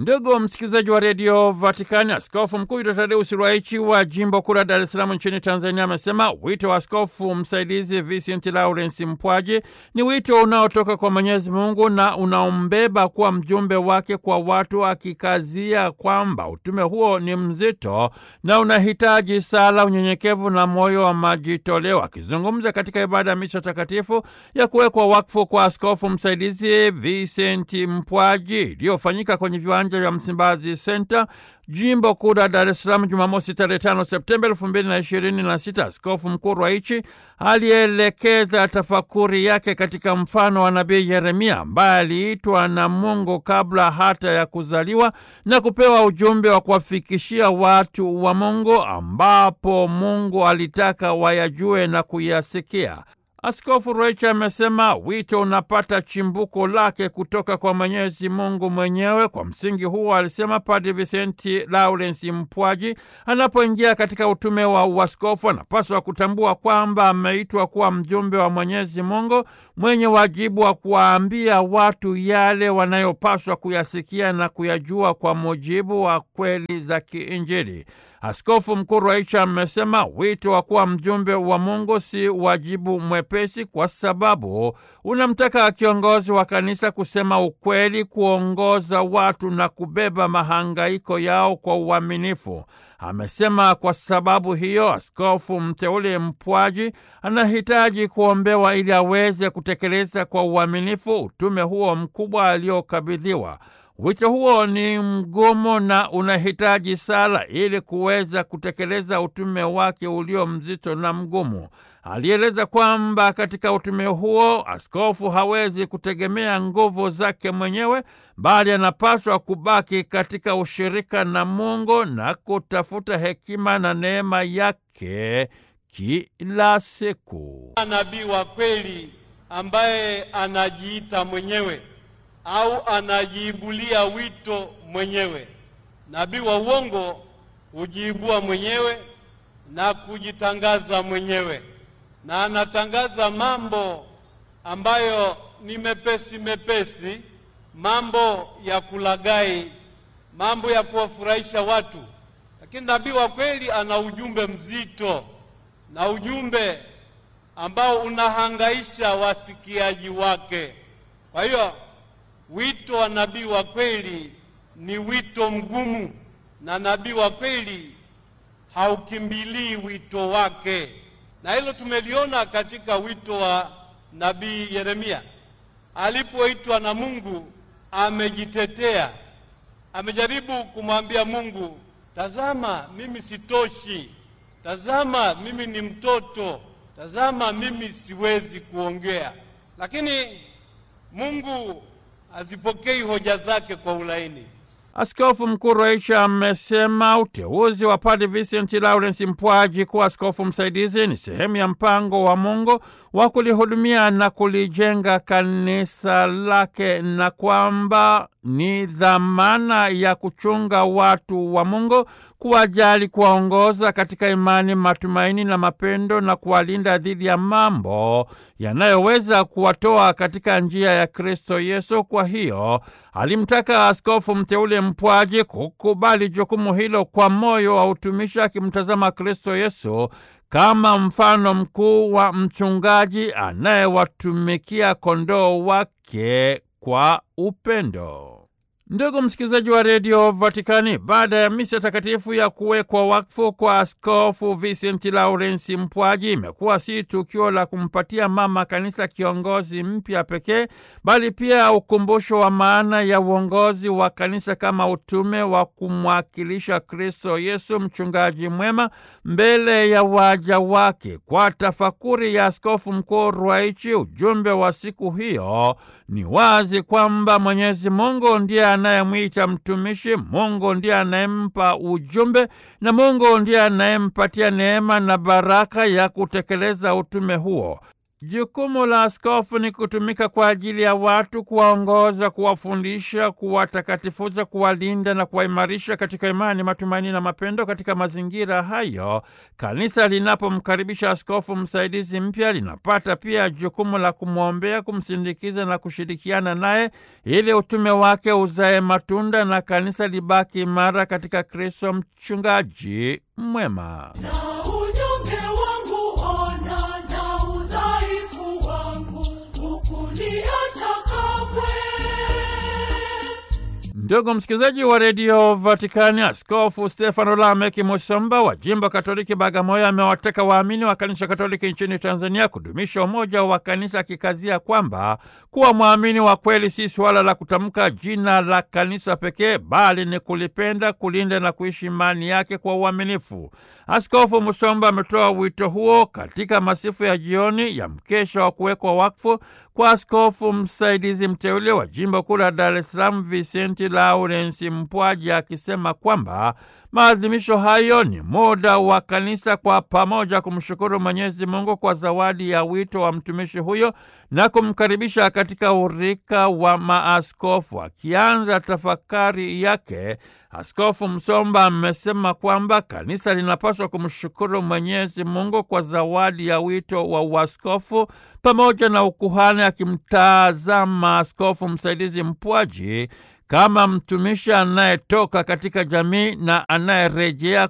Ndugu msikilizaji wa redio Vatikani, askofu mkuu Yuda Tadeusi Ruwaichi wa jimbo kuu la Dar es Salaam nchini Tanzania amesema wito wa askofu msaidizi Vincent Lawrence Mpwaji ni wito unaotoka kwa Mwenyezi Mungu na unaombeba kuwa mjumbe wake kwa watu, akikazia kwamba utume huo ni mzito na unahitaji sala, unyenyekevu na moyo wa majitoleo. Akizungumza katika ibada ya misa takatifu ya kuwekwa wakfu kwa askofu msaidizi Vincent Mpwaji iliyofanyika kwenye viwanja vya Msimbazi Center, jimbo kuu la Dar es Salaam, Jumamosi tarehe 5 Septemba elfu mbili na ishirini na sita, askofu mkuu Ruwaichi alielekeza tafakuri yake katika mfano wa nabii Yeremia ambaye aliitwa na Mungu kabla hata ya kuzaliwa na kupewa ujumbe wa kuwafikishia watu wa Mungu ambapo Mungu alitaka wayajue na kuyasikia. Askofu Ruwaichi amesema wito unapata chimbuko lake kutoka kwa Mwenyezi Mungu mwenyewe. Kwa msingi huo, alisema Padre Vicenti Lawrence Mpwaji anapoingia katika utume wa uaskofu anapaswa kutambua kwamba ameitwa kuwa mjumbe wa Mwenyezi Mungu mwenye wajibu wa kuwaambia watu yale wanayopaswa kuyasikia na kuyajua kwa mujibu wa kweli za kiinjili. Askofu Mkuu Ruwaichi amesema wito wa kuwa mjumbe wa Mungu si wajibu mwepesi, kwa sababu unamtaka kiongozi wa kanisa kusema ukweli, kuongoza watu na kubeba mahangaiko yao kwa uaminifu. Amesema kwa sababu hiyo askofu mteule Mpwaji anahitaji kuombewa ili aweze kutekeleza kwa uaminifu utume huo mkubwa aliokabidhiwa. Wito huo ni mgumu na unahitaji sala ili kuweza kutekeleza utume wake ulio mzito na mgumu. Alieleza kwamba katika utume huo askofu hawezi kutegemea nguvu zake mwenyewe, bali anapaswa kubaki katika ushirika na Mungu na kutafuta hekima na neema yake kila siku. Nabii wa kweli ambaye anajiita mwenyewe au anajiibulia wito mwenyewe. Nabii wa uongo hujiibua mwenyewe na kujitangaza mwenyewe, na anatangaza mambo ambayo ni mepesi mepesi, mambo ya kulagai, mambo ya kuwafurahisha watu. Lakini nabii wa kweli ana ujumbe mzito na ujumbe ambao unahangaisha wasikiaji wake. Kwa hiyo wito wa nabii wa kweli ni wito mgumu, na nabii wa kweli haukimbilii wito wake, na hilo tumeliona katika wito wa nabii Yeremia. Alipoitwa na Mungu, amejitetea, amejaribu kumwambia Mungu, tazama, mimi sitoshi, tazama, mimi ni mtoto, tazama, mimi siwezi kuongea. Lakini Mungu hazipokei hoja zake kwa ulaini. Askofu Mkuu Ruwaichi amesema uteuzi wa Padre Vincent Lawrence Mpwaji kuwa askofu msaidizi ni sehemu ya mpango wa Mungu wa kulihudumia na kulijenga kanisa lake na kwamba ni dhamana ya kuchunga watu wa Mungu, kuwajali, kuwaongoza katika imani, matumaini na mapendo na kuwalinda dhidi ya mambo yanayoweza kuwatoa katika njia ya Kristo Yesu. Kwa hiyo alimtaka askofu mteule Mpwaji kukubali jukumu hilo kwa moyo wa utumishi, akimtazama Kristo Yesu kama mfano mkuu wa mchungaji anayewatumikia kondoo wake kwa upendo. Ndugu msikilizaji wa redio Vatikani, baada ya misa takatifu ya kuwekwa wakfu kwa askofu Vincent Lawrence Mpwaji, imekuwa si tukio la kumpatia mama kanisa kiongozi mpya pekee, bali pia ukumbusho wa maana ya uongozi wa kanisa kama utume wa kumwakilisha Kristo Yesu, mchungaji mwema, mbele ya waja wake. Kwa tafakuri ya askofu mkuu Ruwaichi, ujumbe wa siku hiyo ni wazi kwamba Mwenyezi Mungu ndiye anayemwita mtumishi, Mungu ndiye anayempa ujumbe na Mungu ndiye anayempatia neema na baraka ya kutekeleza utume huo. Jukumu la askofu ni kutumika kwa ajili ya watu, kuwaongoza, kuwafundisha, kuwatakatifuza, kuwalinda na kuwaimarisha katika imani, matumaini na mapendo. Katika mazingira hayo, kanisa linapomkaribisha askofu msaidizi mpya, linapata pia jukumu la kumwombea, kumsindikiza na kushirikiana naye ili utume wake uzae matunda na kanisa libaki imara katika Kristo, mchungaji mwema. Ndugu msikilizaji wa redio Vatikani, Askofu Stefano Lameki Musomba wa jimbo Katoliki Bagamoyo amewataka waamini wa kanisa Katoliki nchini Tanzania kudumisha umoja wa kanisa, akikazia kwamba kuwa mwamini wa kweli si suala la kutamka jina la kanisa pekee, bali ni kulipenda, kulinda na kuishi imani yake kwa uaminifu. Askofu Musomba ametoa wito huo katika masifu ya jioni ya mkesha wa kuwekwa wakfu kwa askofu msaidizi mteule wa jimbo kuu la Dar es Salaam Vicenti Lawrence Mpwaji, akisema kwamba maadhimisho hayo ni muda wa kanisa kwa pamoja kumshukuru Mwenyezi Mungu kwa zawadi ya wito wa mtumishi huyo na kumkaribisha katika urika wa maaskofu. Akianza tafakari yake, Askofu Msomba amesema kwamba kanisa linapaswa kumshukuru Mwenyezi Mungu kwa zawadi ya wito wa uaskofu pamoja na ukuhani, akimtazama askofu msaidizi Mpwaji kama mtumishi anayetoka katika jamii na anayerejea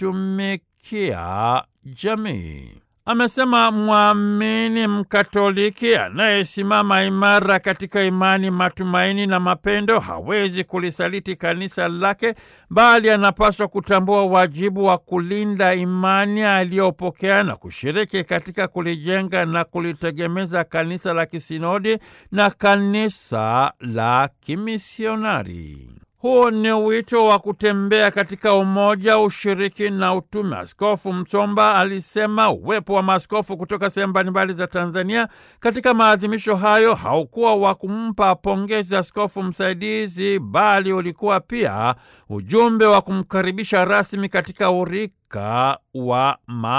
kuitumikia jamii. Amesema mwamini Mkatoliki anayesimama imara katika imani, matumaini na mapendo hawezi kulisaliti kanisa lake, bali anapaswa kutambua wajibu wa kulinda imani aliyopokea na kushiriki katika kulijenga na kulitegemeza kanisa la kisinodi na kanisa la kimisionari. Huu ni wito wa kutembea katika umoja, ushiriki na utume. Askofu Msomba alisema uwepo wa maaskofu kutoka sehemu mbalimbali za Tanzania katika maadhimisho hayo haukuwa wa kumpa pongezi askofu msaidizi, bali ulikuwa pia ujumbe wa kumkaribisha rasmi katika urika wa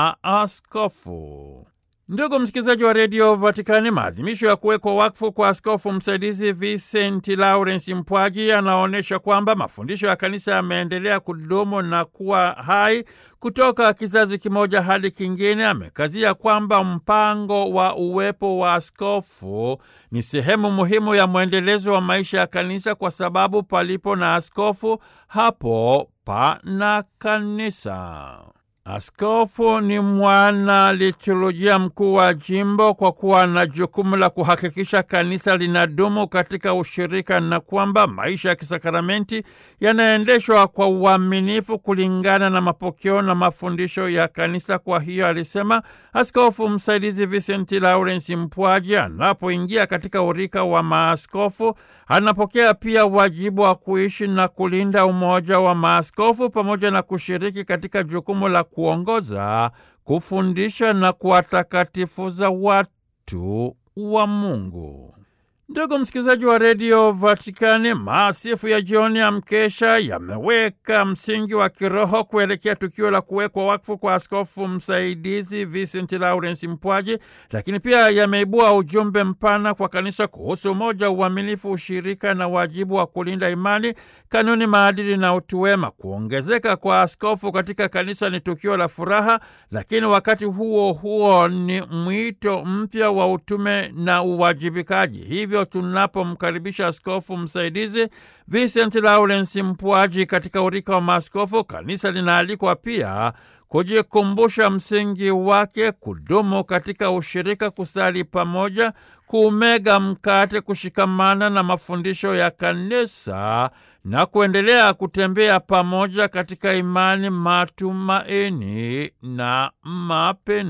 maaskofu. Ndugu msikilizaji wa redio Vatikani, maadhimisho ya kuwekwa wakfu kwa askofu msaidizi Vicenti Lawrence Mpwaji yanaonyesha kwamba mafundisho ya kanisa yameendelea kudumu na kuwa hai kutoka kizazi kimoja hadi kingine. Amekazia kwamba mpango wa uwepo wa askofu ni sehemu muhimu ya mwendelezo wa maisha ya kanisa, kwa sababu palipo na askofu, hapo pana kanisa. Askofu ni mwana liturujia mkuu wa jimbo kwa kuwa na jukumu la kuhakikisha kanisa linadumu katika ushirika na kwamba maisha ya kisakramenti yanaendeshwa kwa uaminifu kulingana na mapokeo na mafundisho ya kanisa. Kwa hiyo, alisema askofu msaidizi Vicenti Lawrence Mpwaji anapoingia katika urika wa maaskofu anapokea pia wajibu wa kuishi na kulinda umoja wa maaskofu pamoja na kushiriki katika jukumu la kuongoza, kufundisha na kuwatakatifuza watu wa Mungu. Ndugu msikilizaji wa redio Vatikani, maasifu ya jioni ya mkesha yameweka msingi wa kiroho kuelekea tukio la kuwekwa wakfu kwa askofu msaidizi Vicent Lawrence Mpwaji, lakini pia yameibua ujumbe mpana kwa kanisa kuhusu umoja, uaminifu, ushirika na wajibu wa kulinda imani, kanuni, maadili na utu wema. Kuongezeka kwa askofu katika kanisa ni tukio la furaha, lakini wakati huo huo ni mwito mpya wa utume na uwajibikaji. Hivyo tunapomkaribisha askofu msaidizi Vicent Lawrence Mpwaji katika urika wa maaskofu, kanisa linaalikwa pia kujikumbusha msingi wake, kudumu katika ushirika, kusali pamoja, kuumega mkate, kushikamana na mafundisho ya kanisa na kuendelea kutembea pamoja katika imani, matumaini na mapendo.